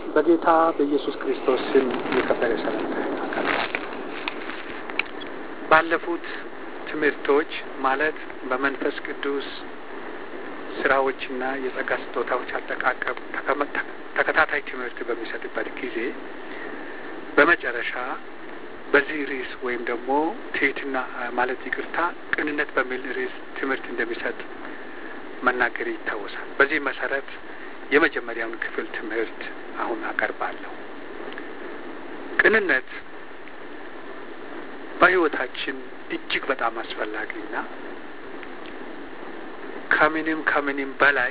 በጌታ በኢየሱስ ክርስቶስ ስም የከበረ ሰላምታ አቀርባለሁ። ባለፉት ትምህርቶች ማለት በመንፈስ ቅዱስ ስራዎችና የጸጋ ስጦታዎች አጠቃቀም ተከታታይ ትምህርት በሚሰጥበት ጊዜ በመጨረሻ በዚህ ርዕስ ወይም ደግሞ ትህትና ማለት ይቅርታ፣ ቅንነት በሚል ርዕስ ትምህርት እንደሚሰጥ መናገር ይታወሳል። በዚህ መሰረት የመጀመሪያውን ክፍል ትምህርት አሁን አቀርባለሁ። ቅንነት በሕይወታችን እጅግ በጣም አስፈላጊና ከምንም ከምንም በላይ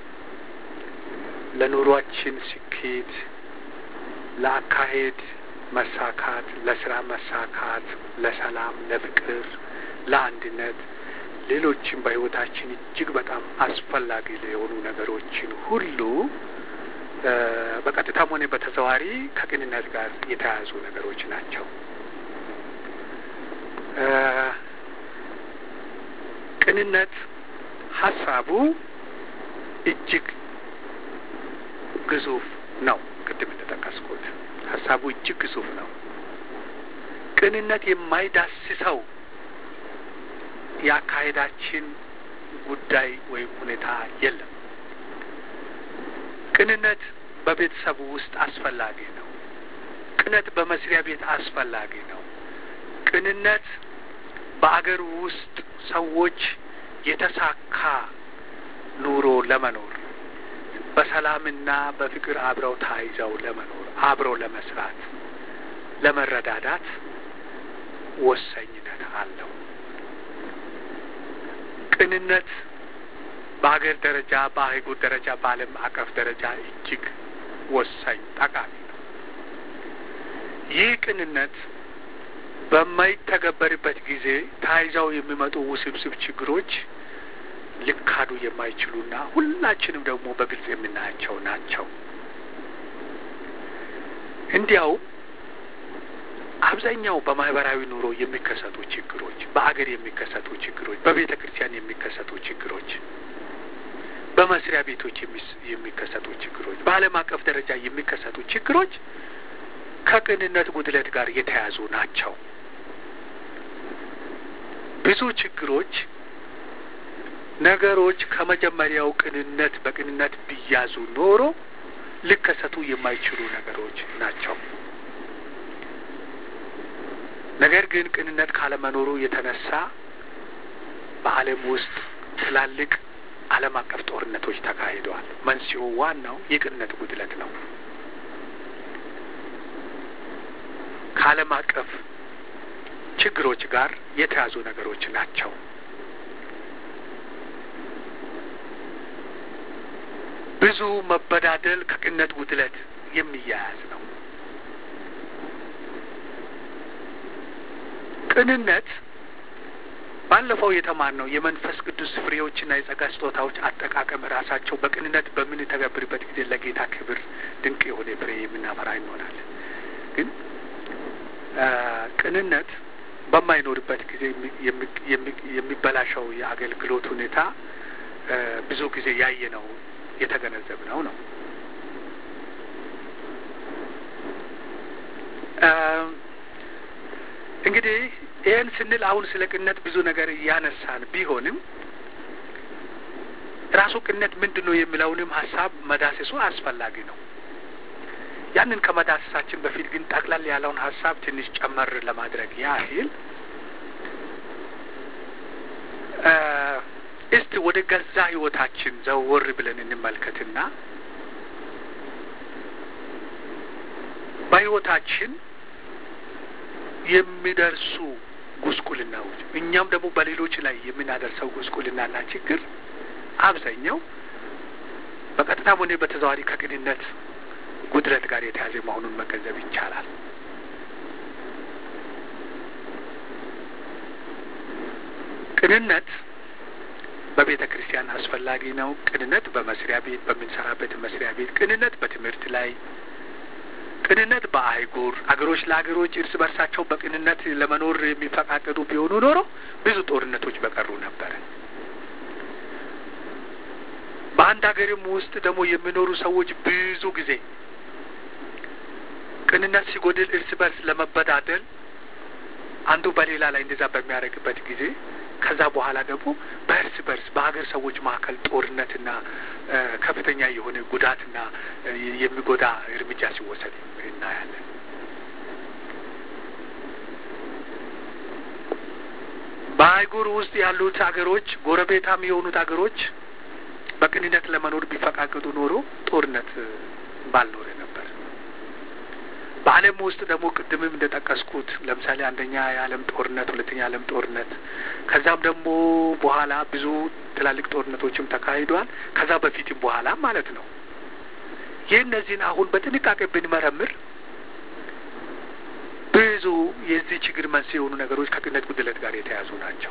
ለኑሯችን ስኬት፣ ለአካሄድ መሳካት፣ ለስራ መሳካት፣ ለሰላም፣ ለፍቅር፣ ለአንድነት ሌሎችም በሕይወታችን እጅግ በጣም አስፈላጊ የሆኑ ነገሮችን ሁሉ በቀጥታም ሆነ በተዘዋሪ ከቅንነት ጋር የተያያዙ ነገሮች ናቸው። ቅንነት ሀሳቡ እጅግ ግዙፍ ነው። ቅድም እንደጠቀስኩት ሀሳቡ እጅግ ግዙፍ ነው። ቅንነት የማይዳስሰው የአካሄዳችን ጉዳይ ወይም ሁኔታ የለም። ቅንነት በቤተሰቡ ውስጥ አስፈላጊ ነው። ቅንነት በመስሪያ ቤት አስፈላጊ ነው። ቅንነት በአገር ውስጥ ሰዎች የተሳካ ኑሮ ለመኖር በሰላምና በፍቅር አብረው ታይዘው ለመኖር አብረው ለመስራት፣ ለመረዳዳት ወሳኝነት አለው። ቅንነት በሀገር ደረጃ፣ በአህጉር ደረጃ፣ በዓለም አቀፍ ደረጃ እጅግ ወሳኝ ጠቃሚ ነው። ይህ ቅንነት በማይተገበርበት ጊዜ ታይዘው የሚመጡ ውስብስብ ችግሮች ሊካዱ የማይችሉና ሁላችንም ደግሞ በግልጽ የምናያቸው ናቸው። እንዲያው አብዛኛው በማህበራዊ ኑሮ የሚከሰቱ ችግሮች፣ በአገር የሚከሰቱ ችግሮች፣ በቤተ ክርስቲያን የሚከሰቱ ችግሮች፣ በመስሪያ ቤቶች የሚከሰቱ ችግሮች፣ በዓለም አቀፍ ደረጃ የሚከሰቱ ችግሮች ከቅንነት ጉድለት ጋር የተያያዙ ናቸው። ብዙ ችግሮች ነገሮች ከመጀመሪያው ቅንነት በቅንነት ቢያዙ ኖሮ ሊከሰቱ የማይችሉ ነገሮች ናቸው። ነገር ግን ቅንነት ካለመኖሩ የተነሳ በዓለም ውስጥ ትላልቅ ዓለም አቀፍ ጦርነቶች ተካሂደዋል። መንስኤው ዋናው የቅንነት ጉድለት ነው። ከዓለም አቀፍ ችግሮች ጋር የተያዙ ነገሮች ናቸው። ብዙ መበዳደል ከቅንነት ጉድለት የሚያያዝ ነው። ቅንነት ባለፈው የተማርነው የመንፈስ ቅዱስ ፍሬዎችና የጸጋ ስጦታዎች አጠቃቀም ራሳቸው በቅንነት በምንተገብርበት ጊዜ ለጌታ ክብር ድንቅ የሆነ ፍሬ የምናፈራ እንሆናለን። ግን ቅንነት በማይኖርበት ጊዜ የሚበላሸው የአገልግሎት ሁኔታ ብዙ ጊዜ ያየነው የተገነዘብነው ነው። እንግዲህ ይህን ስንል አሁን ስለ ቅንነት ብዙ ነገር እያነሳን ቢሆንም ራሱ ቅንነት ምንድን ነው የሚለውንም ሀሳብ መዳሰሱ አስፈላጊ ነው። ያንን ከመዳሰሳችን በፊት ግን ጠቅላላ ያለውን ሀሳብ ትንሽ ጨመር ለማድረግ ያህል እስቲ ወደ ገዛ ሕይወታችን ዘወር ብለን እንመልከትና በሕይወታችን የሚደርሱ ጉስቁልናዎች እኛም ደግሞ በሌሎች ላይ የምናደርሰው ጉስቁልናና ችግር አብዛኛው በቀጥታም ሆነ በተዘዋዋሪ ከቅንነት ጉድለት ጋር የተያዘ መሆኑን መገንዘብ ይቻላል። ቅንነት በቤተ ክርስቲያን አስፈላጊ ነው። ቅንነት በመስሪያ ቤት በምንሰራበት መስሪያ ቤት፣ ቅንነት በትምህርት ላይ፣ ቅንነት በአህጉር አገሮች ለአገሮች እርስ በርሳቸው በቅንነት ለመኖር የሚፈቃቀዱ ቢሆኑ ኖሮ ብዙ ጦርነቶች በቀሩ ነበረ። በአንድ ሀገርም ውስጥ ደግሞ የሚኖሩ ሰዎች ብዙ ጊዜ ቅንነት ሲጎድል እርስ በርስ ለመበዳደል አንዱ በሌላ ላይ እንደዛ በሚያደርግበት ጊዜ ከዛ በኋላ ደግሞ በእርስ በርስ በሀገር ሰዎች መካከል ጦርነትና ከፍተኛ የሆነ ጉዳትና የሚጎዳ እርምጃ ሲወሰድ እናያለን። በአህጉር ውስጥ ያሉት ሀገሮች ጎረቤታም የሆኑት ሀገሮች በቅንነት ለመኖር ቢፈቃቅጡ ኖሮ ጦርነት ባልኖረ ነበር። በዓለም ውስጥ ደግሞ ቅድምም እንደጠቀስኩት ለምሳሌ አንደኛ የዓለም ጦርነት፣ ሁለተኛ የዓለም ጦርነት ከዛም ደግሞ በኋላ ብዙ ትላልቅ ጦርነቶችም ተካሂዷል። ከዛ በፊትም በኋላ ማለት ነው። ይህ እነዚህን አሁን በጥንቃቄ ብንመረምር ብዙ የዚህ ችግር መንስኤ የሆኑ ነገሮች ከቅንነት ጉድለት ጋር የተያዙ ናቸው።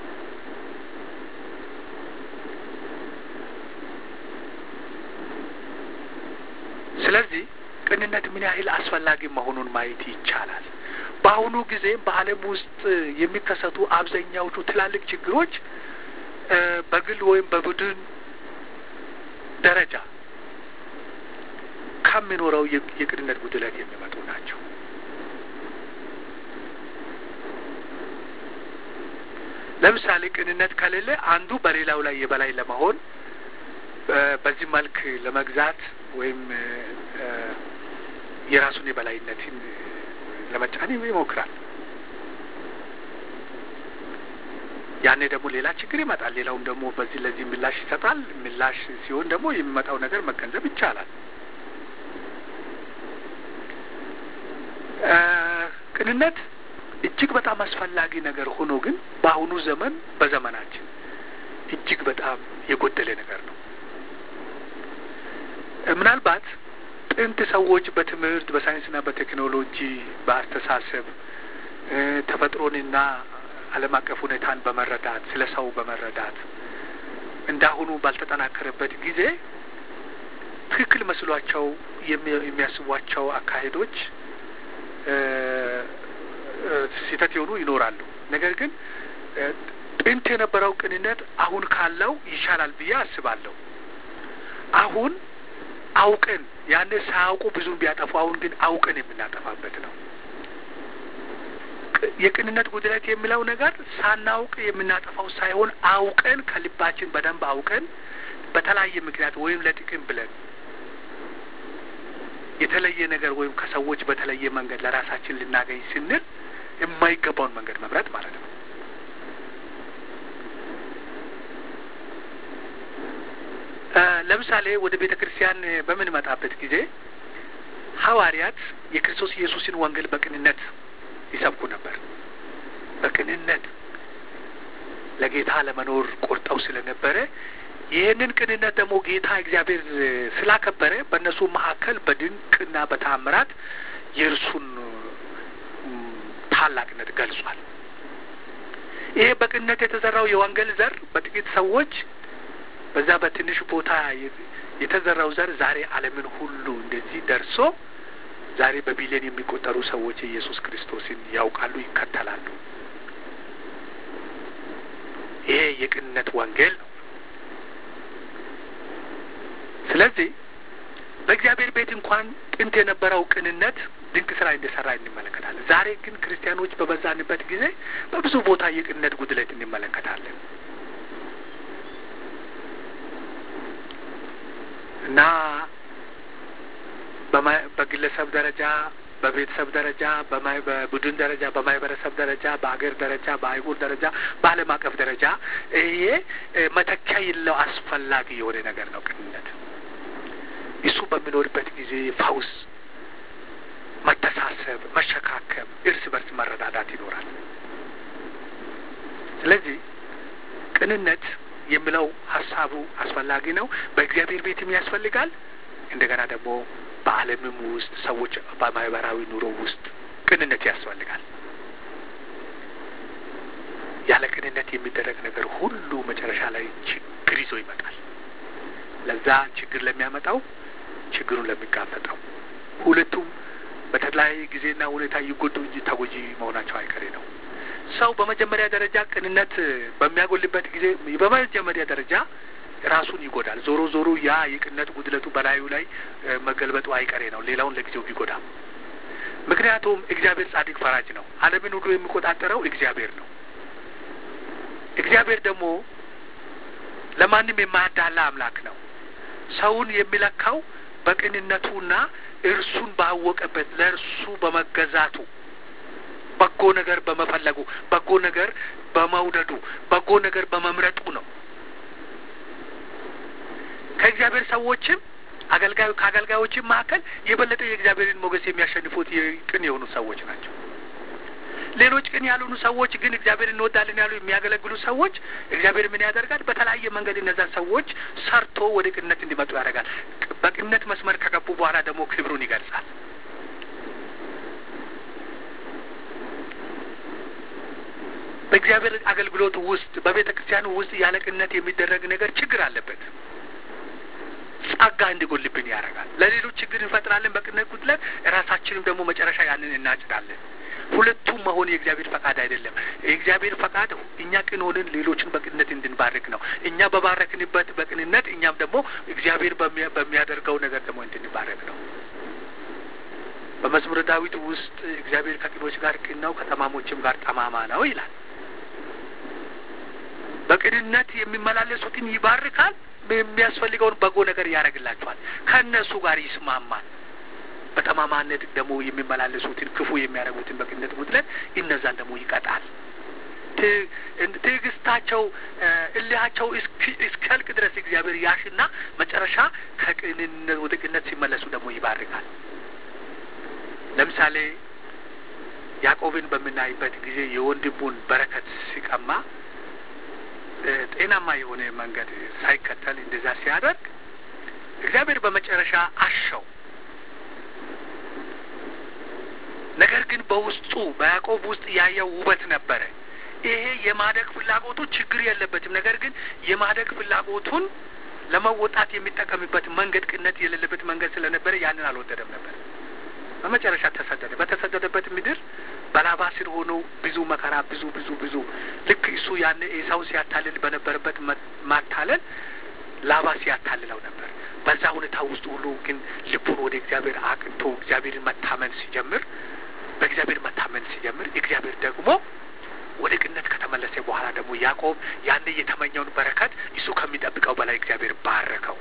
ስለዚህ ቅንነት ምን ያህል አስፈላጊ መሆኑን ማየት ይቻላል። በአሁኑ ጊዜ በዓለም ውስጥ የሚከሰቱ አብዛኛዎቹ ትላልቅ ችግሮች በግል ወይም በቡድን ደረጃ ከሚኖረው የቅንነት ጉድለት የሚመጡ ናቸው። ለምሳሌ ቅንነት ከሌለ አንዱ በሌላው ላይ የበላይ ለመሆን በዚህ መልክ ለመግዛት ወይም የራሱን የበላይነትን ለመጫን ይሞክራል። ያኔ ደግሞ ሌላ ችግር ይመጣል። ሌላውም ደግሞ በዚህ ለዚህ ምላሽ ይሰጣል። ምላሽ ሲሆን ደግሞ የሚመጣው ነገር መገንዘብ ይቻላል። ቅንነት እጅግ በጣም አስፈላጊ ነገር ሆኖ ግን በአሁኑ ዘመን በዘመናችን እጅግ በጣም የጎደለ ነገር ነው። ምናልባት ጥንት ሰዎች በትምህርት በሳይንስና በቴክኖሎጂ በአስተሳሰብ ተፈጥሮንና ዓለም አቀፍ ሁኔታን በመረዳት ስለ ሰው በመረዳት እንዳሁኑ ባልተጠናከረበት ጊዜ ትክክል መስሏቸው የሚያስቧቸው አካሄዶች ስህተት የሆኑ ይኖራሉ። ነገር ግን ጥንት የነበረው ቅንነት አሁን ካለው ይሻላል ብዬ አስባለሁ። አሁን አውቀን ያኔ ሳያውቁ ብዙም ቢያጠፉ፣ አሁን ግን አውቀን የምናጠፋበት ነው። የቅንነት ጉድለት የሚለው ነገር ሳናውቅ የምናጠፋው ሳይሆን አውቀን ከልባችን በደንብ አውቀን በተለያየ ምክንያት ወይም ለጥቅም ብለን የተለየ ነገር ወይም ከሰዎች በተለየ መንገድ ለራሳችን ልናገኝ ስንል የማይገባውን መንገድ መምረጥ ማለት ነው። ለምሳሌ ወደ ቤተ ክርስቲያን በምንመጣበት ጊዜ ሐዋርያት የክርስቶስ ኢየሱስን ወንጌል በቅንነት ይሰብኩ ነበር። በቅንነት ለጌታ ለመኖር ቆርጠው ስለነበረ ይህንን ቅንነት ደግሞ ጌታ እግዚአብሔር ስላከበረ በእነሱ መካከል በድንቅና በታምራት የእርሱን ታላቅነት ገልጿል። ይሄ በቅንነት የተዘራው የወንጌል ዘር በጥቂት ሰዎች በዛ በትንሽ ቦታ የተዘራው ዘር ዛሬ ዓለምን ሁሉ እንደዚህ ደርሶ ዛሬ በቢሊዮን የሚቆጠሩ ሰዎች የኢየሱስ ክርስቶስን ያውቃሉ፣ ይከተላሉ። ይሄ የቅንነት ወንጌል ነው። ስለዚህ በእግዚአብሔር ቤት እንኳን ጥንት የነበረው ቅንነት ድንቅ ስራ እንደሰራ እንመለከታለን። ዛሬ ግን ክርስቲያኖች በበዛንበት ጊዜ በብዙ ቦታ የቅንነት ጉድለት እንመለከታለን እና በግለሰብ ደረጃ፣ በቤተሰብ ደረጃ፣ በቡድን ደረጃ፣ በማህበረሰብ ደረጃ፣ በአገር ደረጃ፣ በአህጉር ደረጃ፣ በዓለም አቀፍ ደረጃ ይሄ መተኪያ የለው አስፈላጊ የሆነ ነገር ነው ቅንነት። እሱ በሚኖርበት ጊዜ ፈውስ፣ መተሳሰብ፣ መሸካከም፣ እርስ በርስ መረዳዳት ይኖራል። ስለዚህ ቅንነት የሚለው ሀሳቡ አስፈላጊ ነው። በእግዚአብሔር ቤትም ያስፈልጋል። እንደገና ደግሞ በዓለምም ውስጥ ሰዎች በማህበራዊ ኑሮ ውስጥ ቅንነት ያስፈልጋል። ያለ ቅንነት የሚደረግ ነገር ሁሉ መጨረሻ ላይ ችግር ይዞ ይመጣል። ለዛ ችግር ለሚያመጣው ችግሩን ለሚጋፈጠው ሁለቱም በተለያየ ጊዜና ሁኔታ ይጎዱ እንጂ ተጎጂ መሆናቸው አይቀሬ ነው። ሰው በመጀመሪያ ደረጃ ቅንነት በሚያጎልበት ጊዜ በመጀመሪያ ደረጃ ራሱን ይጎዳል። ዞሮ ዞሮ ያ የቅንነት ጉድለቱ በላዩ ላይ መገልበጡ አይቀሬ ነው። ሌላውን ለጊዜው ቢጎዳም ምክንያቱም እግዚአብሔር ጻድቅ ፈራጅ ነው። ዓለምን ሁሉ የሚቆጣጠረው እግዚአብሔር ነው። እግዚአብሔር ደግሞ ለማንም የማያዳላ አምላክ ነው። ሰውን የሚለካው በቅንነቱና እርሱን ባወቀበት ለእርሱ በመገዛቱ በጎ ነገር በመፈለጉ በጎ ነገር በመውደዱ በጎ ነገር በመምረጡ ነው። ከእግዚአብሔር ሰዎችም አገልጋዩ ከአገልጋዮችም መካከል የበለጠ የእግዚአብሔርን ሞገስ የሚያሸንፉት ቅን የሆኑ ሰዎች ናቸው። ሌሎች ቅን ያልሆኑ ሰዎች ግን እግዚአብሔር እንወዳለን ያሉ የሚያገለግሉ ሰዎች እግዚአብሔር ምን ያደርጋል? በተለያየ መንገድ እነዛን ሰዎች ሰርቶ ወደ ቅንነት እንዲመጡ ያደርጋል። በቅንነት መስመር ከገቡ በኋላ ደግሞ ክብሩን ይገልጻል። በእግዚአብሔር አገልግሎት ውስጥ በቤተ ክርስቲያኑ ውስጥ ያለ ቅንነት የሚደረግ ነገር ችግር አለበት። ጸጋ እንዲጎልብን ያደርጋል። ለሌሎች ችግር እንፈጥራለን በቅንነት ጉድለት፣ ራሳችንም ደግሞ መጨረሻ ያንን እናጭዳለን። ሁለቱም መሆን የእግዚአብሔር ፈቃድ አይደለም። የእግዚአብሔር ፈቃድ እኛ ቅን ሆንን ሌሎችን በቅንነት እንድንባርክ ነው። እኛ በባረክንበት በቅንነት እኛም ደግሞ እግዚአብሔር በሚያደርገው ነገር ደግሞ እንድንባረክ ነው። በመዝሙረ ዳዊት ውስጥ እግዚአብሔር ከቅኖች ጋር ቅን ነው፣ ከጠማሞችም ጋር ጠማማ ነው ይላል። በቅንነት የሚመላለሱትን ይባርካል፣ የሚያስፈልገውን በጎ ነገር ያደርግላቸዋል፣ ከእነሱ ጋር ይስማማል። በጠማማነት ደግሞ የሚመላለሱትን ክፉ የሚያደርጉትን በቅንነት ጉድለት እነዛን ደግሞ ይቀጣል። ትዕግስታቸው እልሃቸው እስኪያልቅ ድረስ እግዚአብሔር ያሽና መጨረሻ ከቅንነት ወደ ቅንነት ሲመለሱ ደግሞ ይባርካል። ለምሳሌ ያዕቆብን በምናይበት ጊዜ የወንድሙን በረከት ሲቀማ ጤናማ የሆነ መንገድ ሳይከተል እንደዛ ሲያደርግ እግዚአብሔር በመጨረሻ አሸው። ነገር ግን በውስጡ በያዕቆብ ውስጥ ያየው ውበት ነበረ። ይሄ የማደግ ፍላጎቱ ችግር የለበትም። ነገር ግን የማደግ ፍላጎቱን ለመወጣት የሚጠቀምበት መንገድ ቅነት የሌለበት መንገድ ስለነበረ ያንን አልወደደም ነበር። በመጨረሻ ተሰደደ። በተሰደደበት ምድር በላባ ስር ሆኖ ብዙ መከራ፣ ብዙ ብዙ ብዙ ልክ እሱ ያን ኤሳው ሲያታልል በነበረበት ማታለል ላባ ሲያታልለው ነበር። በዛ ሁኔታ ውስጥ ሁሉ ግን ልቡን ወደ እግዚአብሔር አቅንቶ እግዚአብሔርን መታመን ሲጀምር በእግዚአብሔር መታመን ሲጀምር እግዚአብሔር ደግሞ ወደ ቅነት ከተመለሰ በኋላ ደግሞ ያዕቆብ ያን የተመኘውን በረከት እሱ ከሚጠብቀው በላይ እግዚአብሔር ባረከው።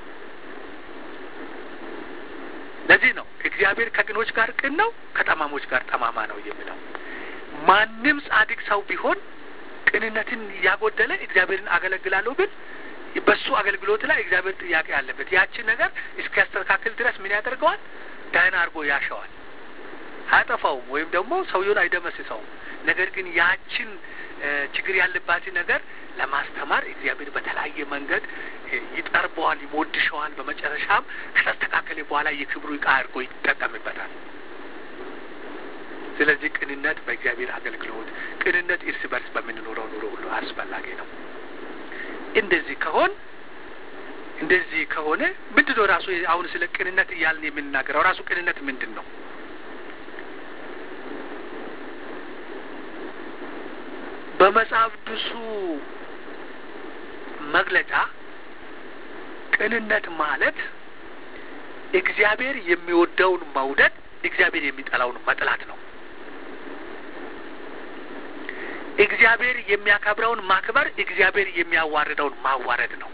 ለዚህ ነው እግዚአብሔር ከቅኖች ጋር ቅን ነው፣ ከጠማሞች ጋር ጠማማ ነው የሚለው። ማንም ጻድቅ ሰው ቢሆን ቅንነትን ያጎደለ እግዚአብሔርን አገለግላለሁ ብል በሱ አገልግሎት ላይ እግዚአብሔር ጥያቄ አለበት። ያችን ነገር እስኪያስተካክል ድረስ ምን ያደርገዋል? ዳህና አድርጎ ያሸዋል። አያጠፋውም ወይም ደግሞ ሰውየውን አይደመስሰውም። ነገር ግን ያችን ችግር ያለባትን ነገር ለማስተማር እግዚአብሔር በተለያየ መንገድ ይጠርበዋል፣ ይሞድሸዋል። በመጨረሻም ከተስተካከለ በኋላ የክብሩ ዕቃ አድርጎ ይጠቀምበታል። ስለዚህ ቅንነት በእግዚአብሔር አገልግሎት፣ ቅንነት እርስ በርስ በምንኖረው ኑሮ ሁሉ አስፈላጊ ነው። እንደዚህ ከሆን እንደዚህ ከሆነ ምንድን ነው ራሱ አሁን ስለ ቅንነት እያልን የምንናገረው ራሱ ቅንነት ምንድን ነው? በመጽሐፍ ቅዱሱ መግለጫ ቅንነት ማለት እግዚአብሔር የሚወደውን መውደድ፣ እግዚአብሔር የሚጠላውን መጥላት ነው። እግዚአብሔር የሚያከብረውን ማክበር፣ እግዚአብሔር የሚያዋርደውን ማዋረድ ነው።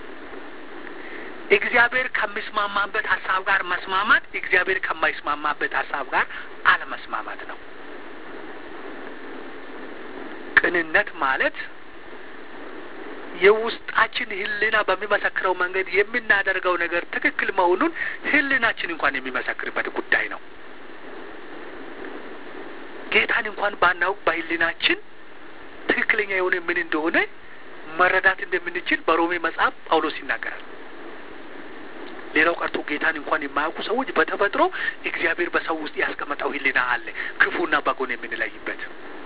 እግዚአብሔር ከሚስማማበት ሀሳብ ጋር መስማማት፣ እግዚአብሔር ከማይስማማበት ሀሳብ ጋር አለመስማማት ነው። ቅንነት ማለት የውስጣችን ሕሊና በሚመሰክረው መንገድ የምናደርገው ነገር ትክክል መሆኑን ሕሊናችን እንኳን የሚመሰክርበት ጉዳይ ነው። ጌታን እንኳን ባናውቅ በሕሊናችን ትክክለኛ የሆነ ምን እንደሆነ መረዳት እንደምንችል በሮሜ መጽሐፍ ጳውሎስ ይናገራል። ሌላው ቀርቶ ጌታን እንኳን የማያውቁ ሰዎች በተፈጥሮ እግዚአብሔር በሰው ውስጥ ያስቀመጠው ሕሊና አለ ክፉና በጎን የምንለይበት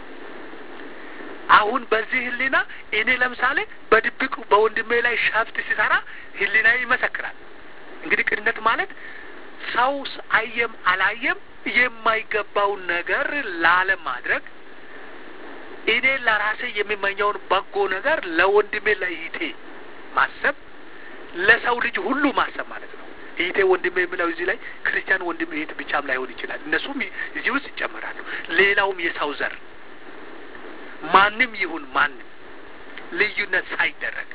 አሁን በዚህ ህሊና እኔ ለምሳሌ በድብቅ በወንድሜ ላይ ሸፍጥ ሲሰራ ህሊና ይመሰክራል። እንግዲህ ቅንነት ማለት ሰው አየም አላየም የማይገባውን ነገር ላለማድረግ እኔ ለራሴ የሚመኘውን በጎ ነገር ለወንድሜ ለይቴ ማሰብ፣ ለሰው ልጅ ሁሉ ማሰብ ማለት ነው። እህቴ ወንድሜ የሚለው እዚህ ላይ ክርስቲያን ወንድም እህት ብቻም ላይሆን ይችላል። እነሱም እዚህ ውስጥ ይጨመራሉ። ሌላውም የሰው ዘር ማንም ይሁን ማንም ልዩነት ሳይደረግ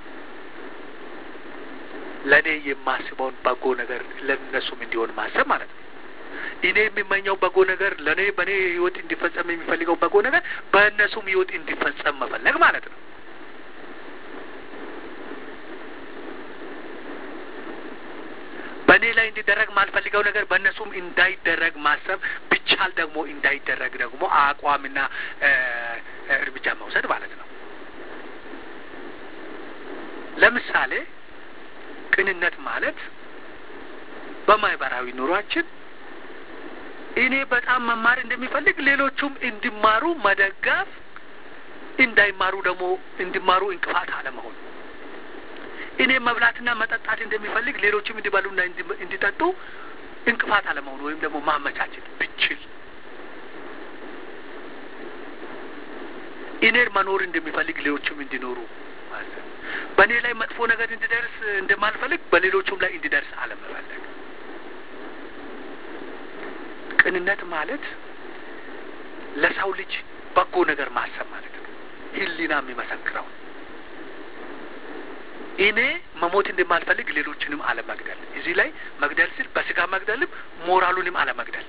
ለእኔ የማስበውን በጎ ነገር ለእነሱም እንዲሆን ማሰብ ማለት ነው። እኔ የሚመኘው በጎ ነገር ለእኔ በእኔ ህይወት እንዲፈጸም የሚፈልገው በጎ ነገር በእነሱም ህይወት እንዲፈጸም መፈለግ ማለት ነው። በእኔ ላይ እንዲደረግ ማልፈልገው ነገር በእነሱም እንዳይደረግ ማሰብ ብቻል ደግሞ እንዳይደረግ ደግሞ አቋምና እርምጃ መውሰድ ማለት ነው። ለምሳሌ ቅንነት ማለት በማህበራዊ ኑሯችን እኔ በጣም መማር እንደሚፈልግ ሌሎቹም እንዲማሩ መደገፍ፣ እንዳይማሩ ደግሞ እንዲማሩ እንቅፋት አለመሆን እኔ መብላትና መጠጣት እንደሚፈልግ ሌሎችም እንዲበሉና እንዲጠጡ እንቅፋት አለመሆኑ ወይም ደግሞ ማመቻቸት ብችል እኔን መኖር እንደሚፈልግ ሌሎችም እንዲኖሩ ማሰብ፣ በእኔ ላይ መጥፎ ነገር እንዲደርስ እንደማልፈልግ በሌሎቹም ላይ እንዲደርስ አለመፈለግ። ቅንነት ማለት ለሰው ልጅ በጎ ነገር ማሰብ ማለት ነው። ሕሊና የሚመሰክረው እኔ መሞት እንደማልፈልግ ሌሎችንም አለመግደል። እዚህ ላይ መግደል ስል በስጋ መግደልም ሞራሉንም አለመግደል።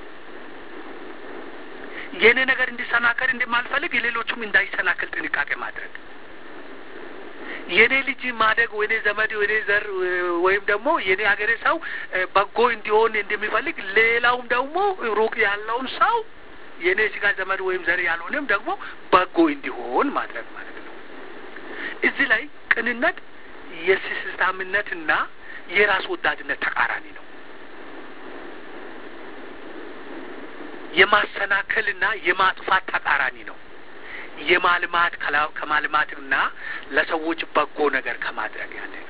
የእኔ ነገር እንዲሰናከል እንደማልፈልግ የሌሎቹም እንዳይሰናከል ጥንቃቄ ማድረግ። የእኔ ልጅ ማደግ ወይኔ ዘመድ ወይኔ ዘር ወይም ደግሞ የእኔ ሀገሬ ሰው በጎ እንዲሆን እንደሚፈልግ ሌላውም ደግሞ ሩቅ ያለውን ሰው የእኔ ስጋ ዘመድ ወይም ዘር ያልሆነም ደግሞ በጎ እንዲሆን ማድረግ ማለት ነው። እዚህ ላይ ቅንነት የስስታምነትና የራስ ወዳድነት ተቃራኒ ነው። የማሰናከልና የማጥፋት ተቃራኒ ነው። የማልማት ከማልማትና ለሰዎች በጎ ነገር ከማድረግ ያለ ነው።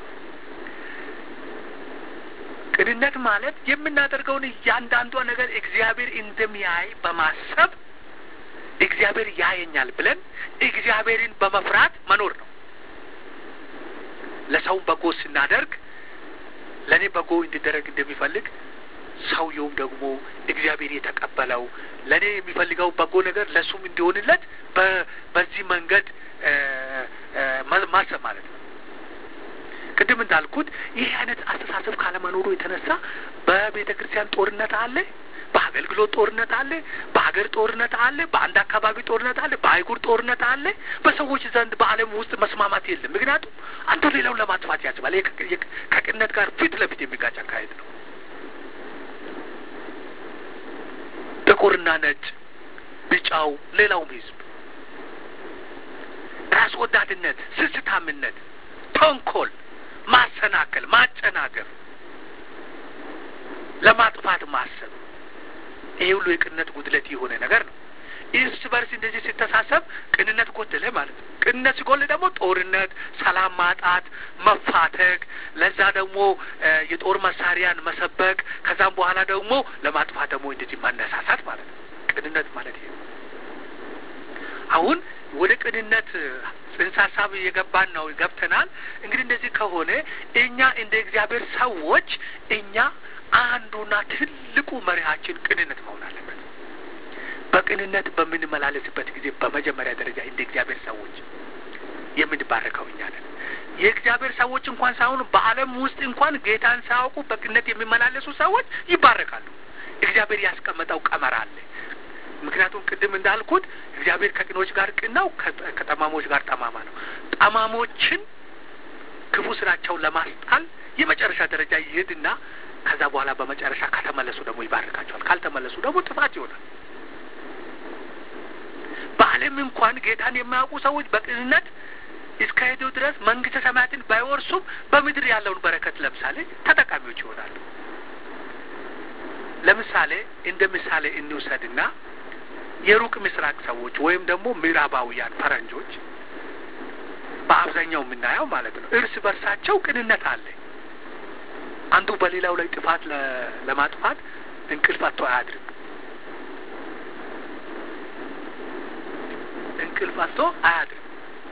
ቅንነት ማለት የምናደርገውን እያንዳንዷ ነገር እግዚአብሔር እንደሚያይ በማሰብ እግዚአብሔር ያየኛል ብለን እግዚአብሔርን በመፍራት መኖር ነው። ለሰውም በጎ ስናደርግ ለእኔ በጎ እንዲደረግ እንደሚፈልግ ሰውየውም ደግሞ እግዚአብሔር የተቀበለው ለእኔ የሚፈልገው በጎ ነገር ለእሱም እንዲሆንለት በዚህ መንገድ ማሰብ ማለት ነው። ቅድም እንዳልኩት ይህ አይነት አስተሳሰብ ካለመኖሩ የተነሳ በቤተ ክርስቲያን ጦርነት አለ፣ በአገልግሎት ጦርነት አለ፣ በሀገር ጦርነት አለ፣ በአንድ አካባቢ ጦርነት አለ፣ በአህጉር ጦርነት አለ። በሰዎች ዘንድ በዓለም ውስጥ መስማማት የለም። ምክንያቱም አንዱ ሌላውን ለማጥፋት ያስባል። ከቅንነት ጋር ፊት ለፊት የሚጋጭ አካሄድ ነው። ጥቁርና ነጭ፣ ቢጫው፣ ሌላውም ህዝብ ራስ ወዳድነት፣ ስስታምነት፣ ተንኮል፣ ማሰናከል፣ ማጨናገፍ፣ ለማጥፋት ማሰብ ይሄ ሁሉ የቅንነት ጉድለት የሆነ ነገር ነው። እርስ በርስ እንደዚህ ሲተሳሰብ ቅንነት ጎደለ ማለት ነው። ቅንነት ሲጎል ደግሞ ጦርነት፣ ሰላም ማጣት፣ መፋተግ፣ ለዛ ደግሞ የጦር መሳሪያን መሰበቅ፣ ከዛም በኋላ ደግሞ ለማጥፋት ደግሞ እንደዚህ መነሳሳት ማለት ነው። ቅንነት ማለት ይሄ ነው። አሁን ወደ ቅንነት ጽንሰ ሀሳብ እየገባን ነው ገብተናል። እንግዲህ እንደዚህ ከሆነ እኛ እንደ እግዚአብሔር ሰዎች እኛ አንዱና ትልቁ መሪሃችን ቅንነት መሆን አለበት። በቅንነት በምንመላለስበት ጊዜ በመጀመሪያ ደረጃ እንደ እግዚአብሔር ሰዎች የምንባረከው እኛ ነን። የእግዚአብሔር ሰዎች እንኳን ሳይሆኑ በዓለም ውስጥ እንኳን ጌታን ሳያውቁ በቅንነት የሚመላለሱ ሰዎች ይባረካሉ። እግዚአብሔር ያስቀመጠው ቀመር አለ። ምክንያቱም ቅድም እንዳልኩት እግዚአብሔር ከቅኖች ጋር ቅን ነው፣ ከጠማሞች ጋር ጠማማ ነው። ጠማሞችን ክፉ ስራቸውን ለማስጣል የመጨረሻ ደረጃ ይሄድና ከዛ በኋላ በመጨረሻ ከተመለሱ ደግሞ ይባርካቸዋል። ካልተመለሱ ደግሞ ጥፋት ይሆናል። በዓለም እንኳን ጌታን የማያውቁ ሰዎች በቅንነት እስከ ሄዱ ድረስ መንግስተ ሰማያትን ባይወርሱም በምድር ያለውን በረከት ለምሳሌ ተጠቃሚዎች ይሆናሉ። ለምሳሌ እንደ ምሳሌ እንውሰድና የሩቅ ምስራቅ ሰዎች ወይም ደግሞ ምዕራባውያን ፈረንጆች በአብዛኛው የምናየው ማለት ነው እርስ በርሳቸው ቅንነት አለ። አንዱ በሌላው ላይ ጥፋት ለማጥፋት እንቅልፍ አጥቶ አያድርም። እንቅልፍ አጥቶ አያድርም።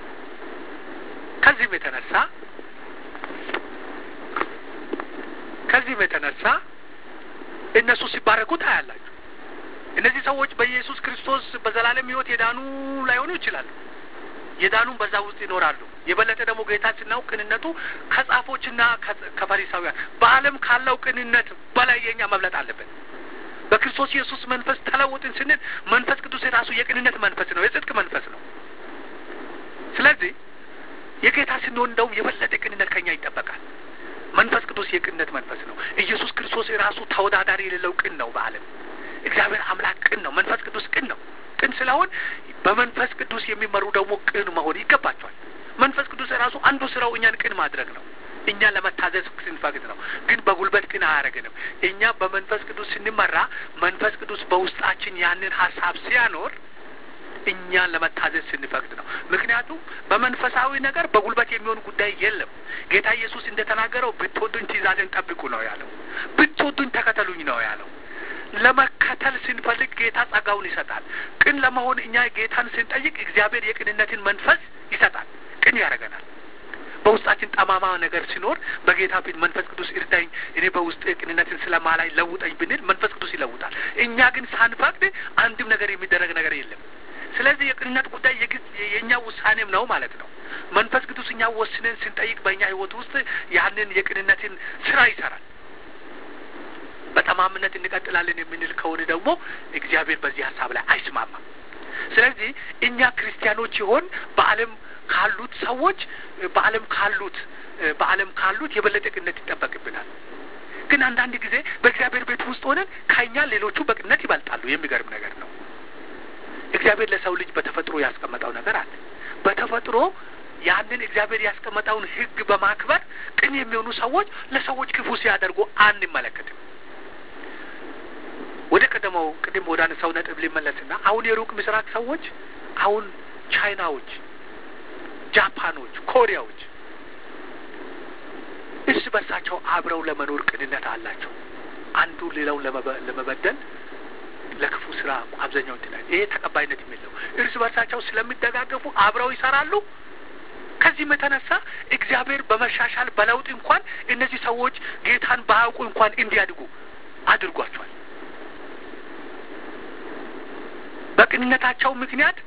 ከዚህም የተነሳ ከዚህም የተነሳ እነሱ ሲባረኩ ታያላችሁ። እነዚህ ሰዎች በኢየሱስ ክርስቶስ በዘላለም ሕይወት የዳኑ ላይሆኑ ይችላሉ። የዳኑም በዛ ውስጥ ይኖራሉ። የበለጠ ደግሞ ጌታ ስናውቅ ቅንነቱ ከጻፎችና ከፈሪሳውያን በዓለም ካለው ቅንነት በላይ የኛ መብለጥ አለበት። በክርስቶስ ኢየሱስ መንፈስ ተለውጥን ስንል መንፈስ ቅዱስ የራሱ የቅንነት መንፈስ ነው፣ የጽድቅ መንፈስ ነው። ስለዚህ የጌታ ስንሆን እንደውም የበለጠ ቅንነት ከኛ ይጠበቃል። መንፈስ ቅዱስ የቅንነት መንፈስ ነው። ኢየሱስ ክርስቶስ የራሱ ተወዳዳሪ የሌለው ቅን ነው። በዓለም እግዚአብሔር አምላክ ቅን ነው። መንፈስ ቅዱስ ቅን ነው። ቅን ስለሆን በመንፈስ ቅዱስ የሚመሩ ደግሞ ቅን መሆን ይገባቸዋል። መንፈስ ቅዱስ የራሱ አንዱ ስራው እኛን ቅን ማድረግ ነው። እኛን ለመታዘዝ ስንፈቅድ ነው። ግን በጉልበት ቅን አያደርግንም። እኛ በመንፈስ ቅዱስ ስንመራ መንፈስ ቅዱስ በውስጣችን ያንን ሀሳብ ሲያኖር እኛን ለመታዘዝ ስንፈቅድ ነው። ምክንያቱም በመንፈሳዊ ነገር በጉልበት የሚሆን ጉዳይ የለም። ጌታ ኢየሱስ እንደተናገረው ብትወዱኝ ትእዛዜን ጠብቁ ነው ያለው። ብትወዱኝ ተከተሉኝ ነው ያለው። ለመከተል ስንፈልግ ጌታ ጸጋውን ይሰጣል። ቅን ለመሆን እኛ ጌታን ስንጠይቅ እግዚአብሔር የቅንነትን መንፈስ ይሰጣል። ቅን ያደርገናል። በውስጣችን ጠማማ ነገር ሲኖር በጌታ ፊት መንፈስ ቅዱስ እርዳኝ፣ እኔ በውስጥ ቅንነትን ስለማላይ ለውጠኝ ብንል መንፈስ ቅዱስ ይለውጣል። እኛ ግን ሳንፈቅድ አንድም ነገር የሚደረግ ነገር የለም። ስለዚህ የቅንነት ጉዳይ የእኛ ውሳኔም ነው ማለት ነው። መንፈስ ቅዱስ እኛ ወስነን ስንጠይቅ በእኛ ሕይወት ውስጥ ያንን የቅንነትን ስራ ይሰራል። በጠማምነት እንቀጥላለን የምንል ከሆነ ደግሞ እግዚአብሔር በዚህ ሀሳብ ላይ አይስማማም። ስለዚህ እኛ ክርስቲያኖች ይሆን በዓለም ካሉት ሰዎች በዓለም ካሉት በዓለም ካሉት የበለጠ ቅንነት ይጠበቅብናል። ግን አንዳንድ ጊዜ በእግዚአብሔር ቤት ውስጥ ሆነን ከእኛ ሌሎቹ በቅንነት ይበልጣሉ። የሚገርም ነገር ነው። እግዚአብሔር ለሰው ልጅ በተፈጥሮ ያስቀመጠው ነገር አለ። በተፈጥሮ ያንን እግዚአብሔር ያስቀመጠውን ሕግ በማክበር ቅን የሚሆኑ ሰዎች ለሰዎች ክፉ ሲያደርጉ አንመለከትም። ወደ ቀደመው ቅድም ወደ አነሳው ነጥብ ሊመለስና አሁን የሩቅ ምስራቅ ሰዎች አሁን ቻይናዎች፣ ጃፓኖች፣ ኮሪያዎች እርስ በርሳቸው አብረው ለመኖር ቅንነት አላቸው። አንዱ ሌላውን ለመበደል ለክፉ ስራ አብዛኛው እንትን ይሄ ተቀባይነት የሚለው እርስ በርሳቸው ስለሚደጋገፉ አብረው ይሰራሉ። ከዚህም የተነሳ እግዚአብሔር በመሻሻል በለውጥ እንኳን እነዚህ ሰዎች ጌታን ባያውቁ እንኳን እንዲያድጉ አድርጓቸዋል። በቅንነታቸው ምክንያት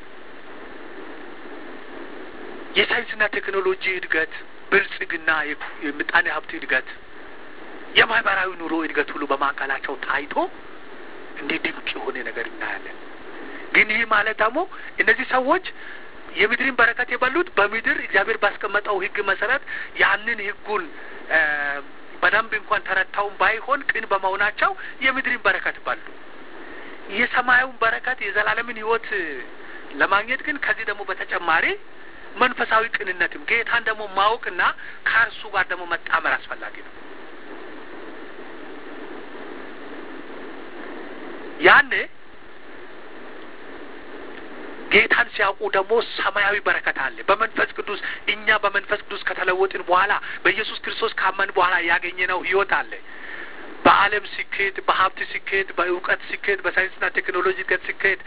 የሳይንስና ቴክኖሎጂ እድገት፣ ብልጽግና፣ የምጣኔ ሀብት እድገት፣ የማህበራዊ ኑሮ እድገት ሁሉ በማዕከላቸው ታይቶ እንዲህ ድንቅ የሆነ ነገር እናያለን። ግን ይህ ማለት ደግሞ እነዚህ ሰዎች የምድርን በረከት የበሉት በምድር እግዚአብሔር ባስቀመጠው ሕግ መሰረት ያንን ሕጉን በደንብ እንኳን ተረታውን ባይሆን ቅን በመሆናቸው የምድርን በረከት በሉ። የሰማዩን በረከት የዘላለምን ሕይወት ለማግኘት ግን ከዚህ ደግሞ በተጨማሪ መንፈሳዊ ቅንነትም ጌታን ደግሞ ማወቅና ከእርሱ ጋር ደግሞ መጣመር አስፈላጊ ነው። ያኔ ጌታን ሲያውቁ ደግሞ ሰማያዊ በረከት አለ። በመንፈስ ቅዱስ እኛ በመንፈስ ቅዱስ ከተለወጥን በኋላ በኢየሱስ ክርስቶስ ካመን በኋላ ያገኘነው ህይወት አለ። በዓለም ሲኬድ፣ በሀብት ሲኬድ፣ በእውቀት ሲኬድ፣ በሳይንስና ቴክኖሎጂ እድገት ሲኬድ፣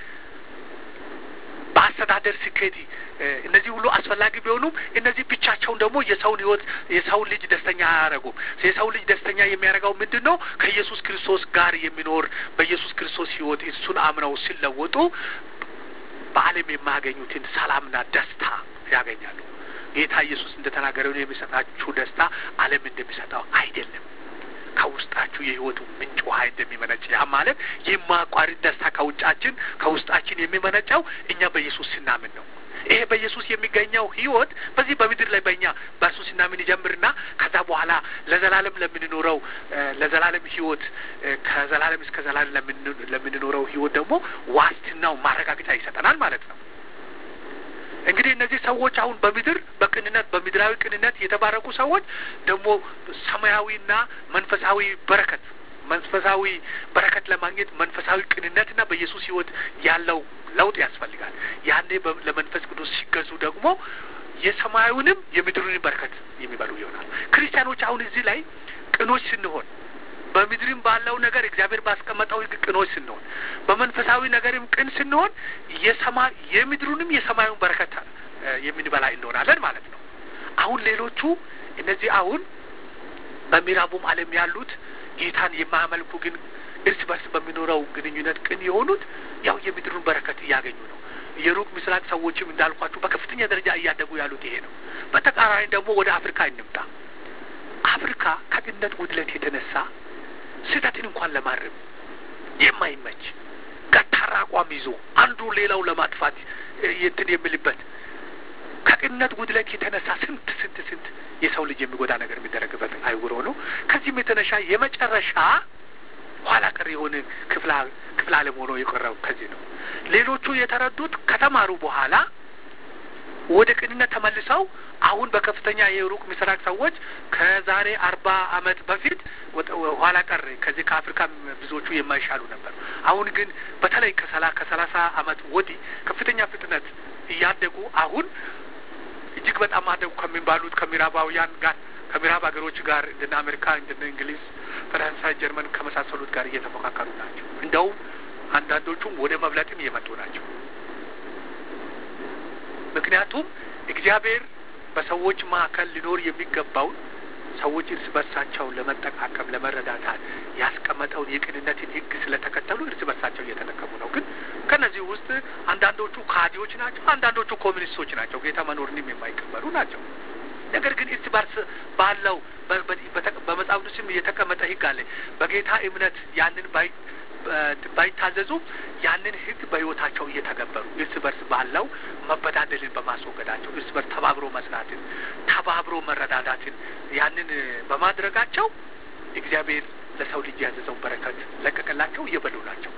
በአስተዳደር ሲኬድ እነዚህ ሁሉ አስፈላጊ ቢሆኑም እነዚህ ብቻቸውን ደግሞ የሰውን ህይወት የሰውን ልጅ ደስተኛ አያደርጉም። የሰው ልጅ ደስተኛ የሚያደርገው ምንድን ነው? ከኢየሱስ ክርስቶስ ጋር የሚኖር በኢየሱስ ክርስቶስ ህይወት እሱን አምነው ሲለወጡ በዓለም የማያገኙትን ሰላምና ደስታ ያገኛሉ። ጌታ ኢየሱስ እንደተናገረው የሚሰጣችሁ ደስታ ዓለም እንደሚሰጠው አይደለም። ከውስጣችሁ የህይወቱ ምንጭ ውሃ እንደሚመነጭ ያ ማለት የማያቋርጥ ደስታ ከውጫችን ከውስጣችን የሚመነጨው እኛ በኢየሱስ ስናምን ነው። ይሄ በኢየሱስ የሚገኘው ህይወት በዚህ በምድር ላይ በእኛ በእርሱ ስናምን ይጀምርና ከዛ በኋላ ለዘላለም ለምንኖረው ለዘላለም ህይወት ከዘላለም እስከ ዘላለም ለምንኖረው ህይወት ደግሞ ዋስትናው ማረጋገጫ ይሰጠናል ማለት ነው። እንግዲህ እነዚህ ሰዎች አሁን በምድር በቅንነት በምድራዊ ቅንነት የተባረኩ ሰዎች ደግሞ ሰማያዊና መንፈሳዊ በረከት መንፈሳዊ በረከት ለማግኘት መንፈሳዊ ቅንነትና በኢየሱስ ህይወት ያለው ለውጥ ያስፈልጋል። ያኔ ለመንፈስ ቅዱስ ሲገዙ ደግሞ የሰማያዊንም የምድሩንም በረከት የሚበሉ ይሆናል። ክርስቲያኖች አሁን እዚህ ላይ ቅኖች ስንሆን በምድርም ባለው ነገር እግዚአብሔር ባስቀመጠው ህግ ቅኖች ስንሆን በመንፈሳዊ ነገርም ቅን ስንሆን የሰማይ የምድሩንም የሰማዩን በረከት የምንበላ እንሆናለን ማለት ነው። አሁን ሌሎቹ እነዚህ አሁን በምዕራቡም ዓለም ያሉት ጌታን የማያመልኩ ግን እርስ በርስ በሚኖረው ግንኙነት ቅን የሆኑት ያው የምድሩን በረከት እያገኙ ነው። የሩቅ ምስራቅ ሰዎችም እንዳልኳችሁ በከፍተኛ ደረጃ እያደጉ ያሉት ይሄ ነው። በተቃራኒ ደግሞ ወደ አፍሪካ እንምጣ። አፍሪካ ከቅንነት ጉድለት የተነሳ ስህተትን እንኳን ለማረም የማይመች ገታራ አቋም ይዞ አንዱ ሌላው ለማጥፋት እንትን የሚልበት ከቅንነት ጉድለት የተነሳ ስንት ስንት ስንት የሰው ልጅ የሚጎዳ ነገር የሚደረግበት አይጉሮ ነው። ከዚህም የተነሻ የመጨረሻ ኋላ ቀር የሆነ ክፍለ ዓለም ሆኖ የቀረው ከዚህ ነው። ሌሎቹ የተረዱት ከተማሩ በኋላ ወደ ቅንነት ተመልሰው አሁን በከፍተኛ የሩቅ ምስራቅ ሰዎች ከዛሬ አርባ ዓመት በፊት ኋላ ቀር ከዚህ ከአፍሪካ ብዙዎቹ የማይሻሉ ነበር። አሁን ግን በተለይ ከሰላ ከሰላሳ ዓመት ወዲህ ከፍተኛ ፍጥነት እያደጉ አሁን እጅግ በጣም አደጉ ከሚባሉት ከምዕራባውያን ጋር ከምዕራብ ሀገሮች ጋር እንደነ አሜሪካ እንደነ እንግሊዝ፣ ፈረንሳይ፣ ጀርመን ከመሳሰሉት ጋር እየተፎካከሩ ናቸው። እንደውም አንዳንዶቹም ወደ መብለጥም እየመጡ ናቸው። ምክንያቱም እግዚአብሔር በሰዎች መካከል ሊኖር የሚገባውን ሰዎች እርስ በርሳቸው ለመጠቃቀም ለመረዳዳት ያስቀመጠውን የቅንነትን ሕግ ስለተከተሉ እርስ በርሳቸው እየተጠቀሙ ነው። ግን ከነዚህ ውስጥ አንዳንዶቹ ካዲዎች ናቸው፣ አንዳንዶቹ ኮሚኒስቶች ናቸው፣ ጌታ መኖርንም የማይቀበሉ ናቸው። ነገር ግን እርስ በርስ ባለው በመጽሐፍ ቅዱስም የተቀመጠ ሕግ አለ። በጌታ እምነት ያንን ባይ ባይታዘዙም ያንን ሕግ በሕይወታቸው እየተገበሩ እርስ በርስ ባለው መበዳደልን በማስወገዳቸው እርስ በርስ ተባብሮ መስራትን፣ ተባብሮ መረዳዳትን ያንን በማድረጋቸው እግዚአብሔር ለሰው ልጅ ያዘዘውን በረከት ለቀቀላቸው፣ እየበሉ ናቸው።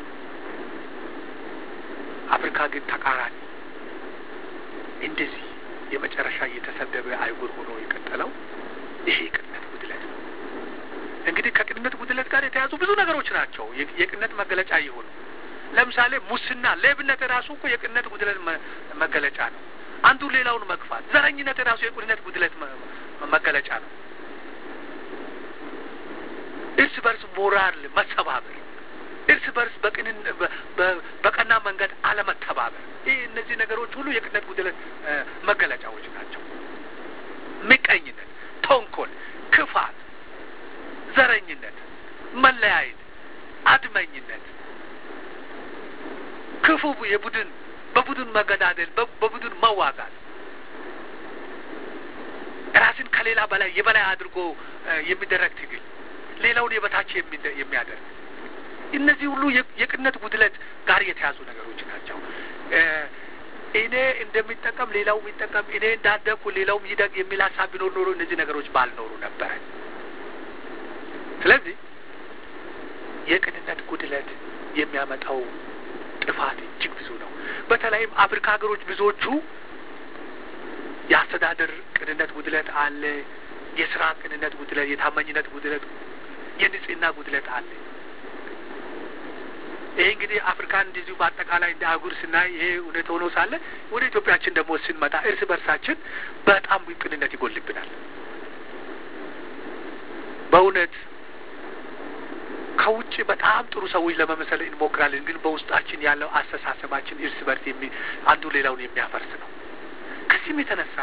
አፍሪካ ግን ተቃራኒ እንደዚህ የመጨረሻ እየተሰደበ አይጉር ሆኖ የቀጠለው ይሄ የቅንነት ጉድለት ነው። እንግዲህ ከቅንነት ጉድለት ጋር የተያዙ ብዙ ነገሮች ናቸው የቅንነት መገለጫ የሆኑ ለምሳሌ ሙስና፣ ሌብነት ራሱ እኮ የቅንነት ጉድለት መገለጫ ነው። አንዱ ሌላውን መግፋት፣ ዘረኝነት ራሱ የቅንነት ጉድለት መገለጫ ነው። እርስ በርስ ሞራል መሰባበር፣ እርስ በርስ በቅንን በቀና መንገድ አለመተባበር፣ ይህ እነዚህ ነገሮች ሁሉ የቅንነት ጉድለት መገለጫዎች ናቸው። ምቀኝነት፣ ተንኮል፣ ክፋት ዘረኝነት፣ መለያየት፣ አድመኝነት፣ ክፉ የቡድን በቡድን መገዳደል፣ በቡድን መዋጋት፣ ራስን ከሌላ በላይ የበላይ አድርጎ የሚደረግ ትግል፣ ሌላውን የበታች የሚያደርግ እነዚህ ሁሉ የቅንነት ጉድለት ጋር የተያዙ ነገሮች ናቸው። እኔ እንደሚጠቀም ሌላው የሚጠቀም እኔ እንዳደግኩ ሌላውም ይደግ የሚል ሀሳብ ቢኖር ኖሮ እነዚህ ነገሮች ባልኖሩ ነበረ። ስለዚህ የቅንነት ጉድለት የሚያመጣው ጥፋት እጅግ ብዙ ነው። በተለይም አፍሪካ ሀገሮች ብዙዎቹ የአስተዳደር ቅንነት ጉድለት አለ፣ የስራ ቅንነት ጉድለት፣ የታማኝነት ጉድለት፣ የንጽህና ጉድለት አለ። ይሄ እንግዲህ አፍሪካን እንደዚሁ በአጠቃላይ እንደ አህጉር ስናይ ይሄ እውነት ሆኖ ሳለ ወደ ኢትዮጵያችን ደግሞ ስንመጣ እርስ በርሳችን በጣም ቅንነት ይጎልብናል። በእውነት ከውጭ በጣም ጥሩ ሰዎች ለመመሰል እንሞክራለን፣ ግን በውስጣችን ያለው አስተሳሰባችን እርስ በርስ የሚ አንዱ ሌላውን የሚያፈርስ ነው። ከዚህም የተነሳ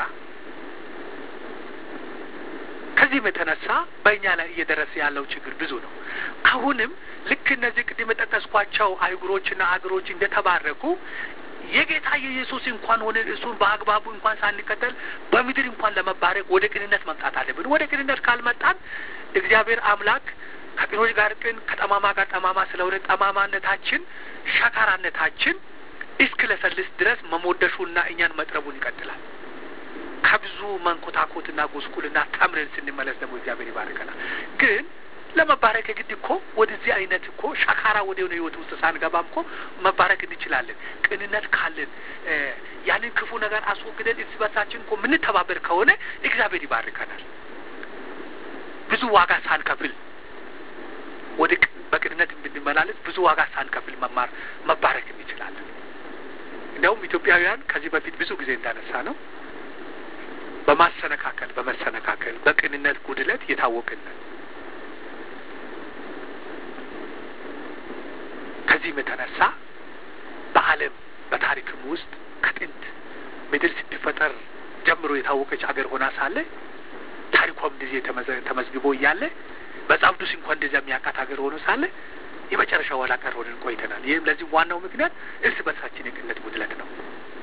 ከዚህም የተነሳ በእኛ ላይ እየደረሰ ያለው ችግር ብዙ ነው። አሁንም ልክ እነዚህ ቅድም የጠቀስኳቸው አይጉሮችና አገሮች እንደተባረኩ የጌታ የኢየሱስ እንኳን ሆነ እሱን በአግባቡ እንኳን ሳንከተል በምድር እንኳን ለመባረክ ወደ ቅንነት መምጣት አለብን። ወደ ቅንነት ካልመጣን እግዚአብሔር አምላክ ከቅኖች ጋር ቅን ከጠማማ ጋር ጠማማ ስለሆነ ጠማማነታችን፣ ሸካራነታችን እስክለሰልስ ድረስ መሞደሹና እኛን መጥረቡን ይቀጥላል። ከብዙ መንኮታኮትና ጉስቁልና ተምረን ስንመለስ ደግሞ እግዚአብሔር ይባርከናል። ግን ለመባረክ የግድ እኮ ወደዚህ አይነት እኮ ሸካራ ወደ ሆነ ህይወት ውስጥ ሳንገባም እኮ መባረክ እንችላለን። ቅንነት ካለን ያንን ክፉ ነገር አስወግደን እርስ በርሳችን እኮ የምንተባበር ከሆነ እግዚአብሔር ይባርከናል። ብዙ ዋጋ ሳንከፍል ወደ በቅንነት ብንመላለስ ብዙ ዋጋ ሳንከፍል መማር መባረክ እንችላለን። እንዲያውም ኢትዮጵያውያን ከዚህ በፊት ብዙ ጊዜ እንዳነሳ ነው በማሰነካከል በመሰነካከል በቅንነት ጉድለት የታወቅን ከዚህም የተነሳ በዓለም በታሪክም ውስጥ ከጥንት ምድር ስትፈጠር ጀምሮ የታወቀች ሀገር ሆና ሳለ ታሪኳም እንደዚህ ተመዝግቦ እያለ መጽሐፍ ቅዱስ እንኳን እንደዚያ የሚያውቃት ሀገር ሆኖ ሳለ የመጨረሻ ኋላ ቀር ሆነን ቆይተናል። ይህም ለዚህ ዋናው ምክንያት እርስ በርሳችን የቅነት ጉድለት ነው።